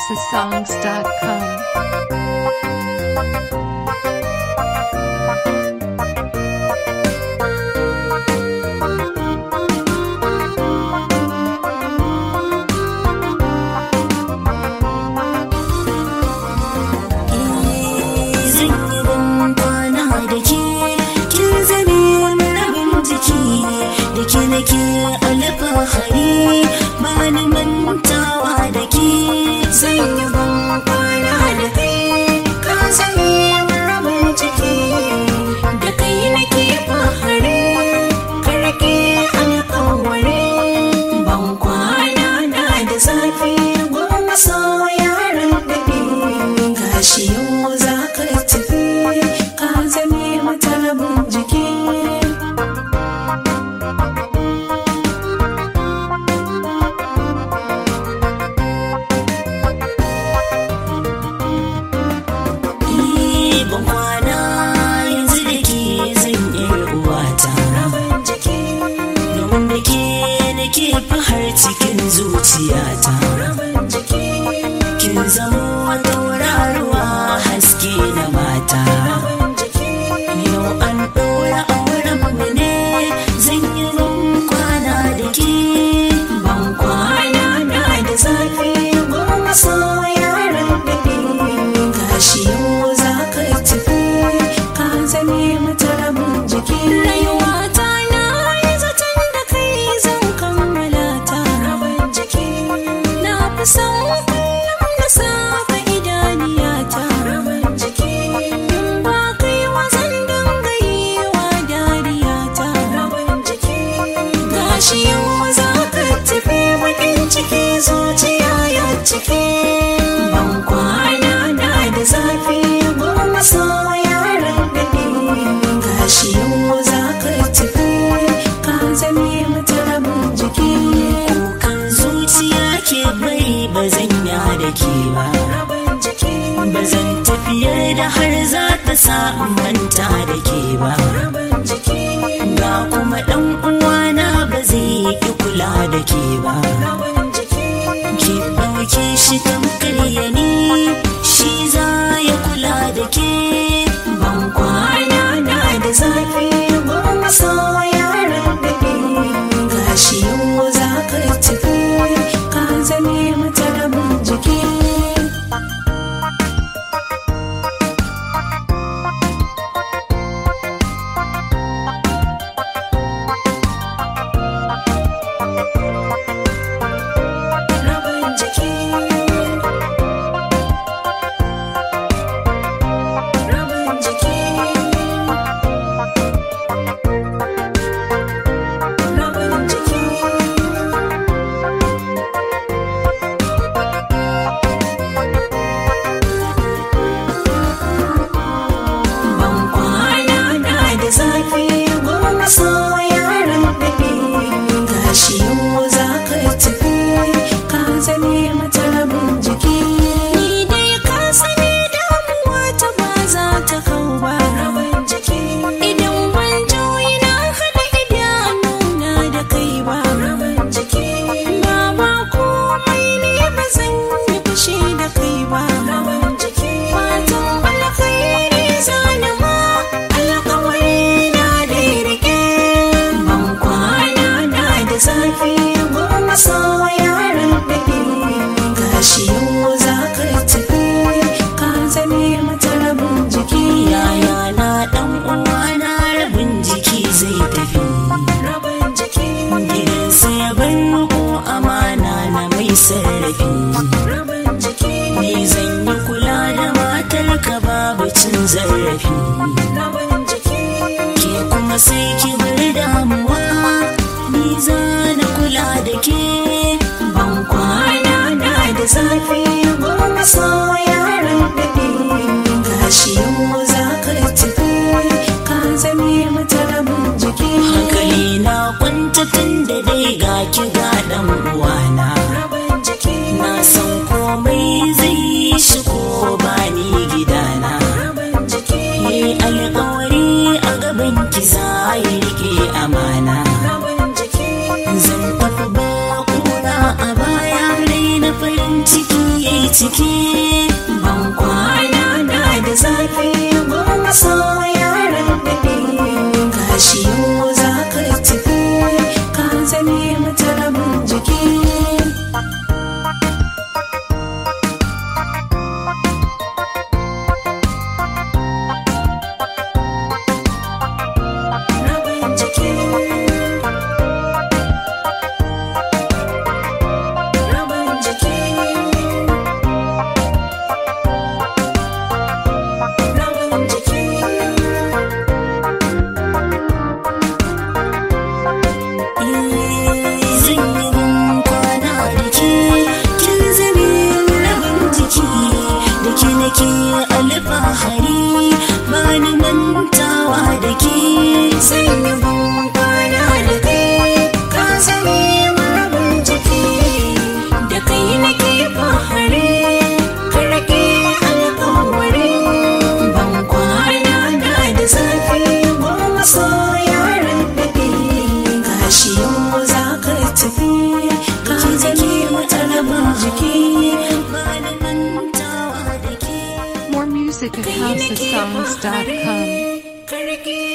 houseofsongs.com. zan yi ban kwana da ke kin zame rabin jiki da ke nake alfahari ba ni mantawa da ke zan yi ban kwana da kai ka zame rabin jiki da kai nake fahari karke alkawari ban kwana na da zafi goma sau yaran da ne gashi yau za ka tafi ka zame mata rabin jiki ban kwana yanzu da ke zan yi uwata rabin jiki domin da ke nake fahar cikin zuciyata rabin jiki kin zama tauraruwa haske na mata rabin jiki yau an ɗora auren mu ne zan yi ban kwana da ke ban kwana na da zafi goma sau yaran da ne gashi yau za ka tafi ka zame mata rabin jiki rayuwa ta na yi zaton da kai zan kammala ta rabin jiki na fi son kullum na saka idaniya ta rabin jiki ba kai wazan dinga yi wa dariya ta rabin jiki gashi yau za ka tafi bakin ciki zuciya ya ciki ban kwana na da zafi goma sau yaran da ne gashi yau za ka tafi ka zame mata rabin jiki kukan zuciya ke bari ba zan ya da ke ba rabin jiki ba zan tafiyar da har za ta sa in manta da ke ba rabin jiki ga kuma dan uwana ba zai ki kula da ke ba rabin jiki ki ɗauke shi tamkar ya ni shi za ya kula da ke ban kwana na da zafi goma sau yaran da ne gashi yau za ka tafi ka zame mata rabin jiki rabin jiki rabin jiki rabin jiki ban kwana na da zafi goma sau yaran da ne gashi yau za ka tafi ka zame mata rabin jiki ni dai ka sani damuwa ta ba za ta kau ba rabin jiki idan ban juyi na haɗa idanuna da kai ba rabin jiki ba ba komai ne ba zan yi fushi da kai ba rabin jiki fatan alkhairi zani ma alkawari na da rike ban kwana na da zafi goma sau yaran da ne gashi yau za ka tafi ka zame mata rabin jiki yaya na dan uwa na rabin jiki zai tafi rabin jiki gidansa ya bar ko amana na mai sarrafi rabin jiki ni zan yi kula da matar ka babu cin zarafi rabin jiki ke kuma sai ki bar damuwa ni za na kula da ke ban kwana na da zafi goma sau yaran da ne gashi yau za ka tafi ka zame mata rabin jiki hankali na kwanta tun da dai ga ki ga dan uwana rabin jiki na san komai zai yi shi ko ba ni gidana rabin jiki yi alkawari a gaban ki za yi rike amana rabin jiki zan tafi ba kura a baya rai na farin ciki yayi ciki ban kwana na da zafi goma so yaran da ne gashi yau za ka tafi ka zame mata rabin jiki rabin jiki rabin jiki rabin jiki zan yi ban kwana da ke kin zame rabin jiki da ke nake alfahari ba ni mantawa da ke zan yi ban kwana da kai ka zame rabin jiki da kai nake fahari ka rage alkawari ban kwana na da zafi goma so yaran da ke gashi yau za ka tafi ka zame mata rabin jiki ba ni mantawa da ke More music at housesongs.com. Karki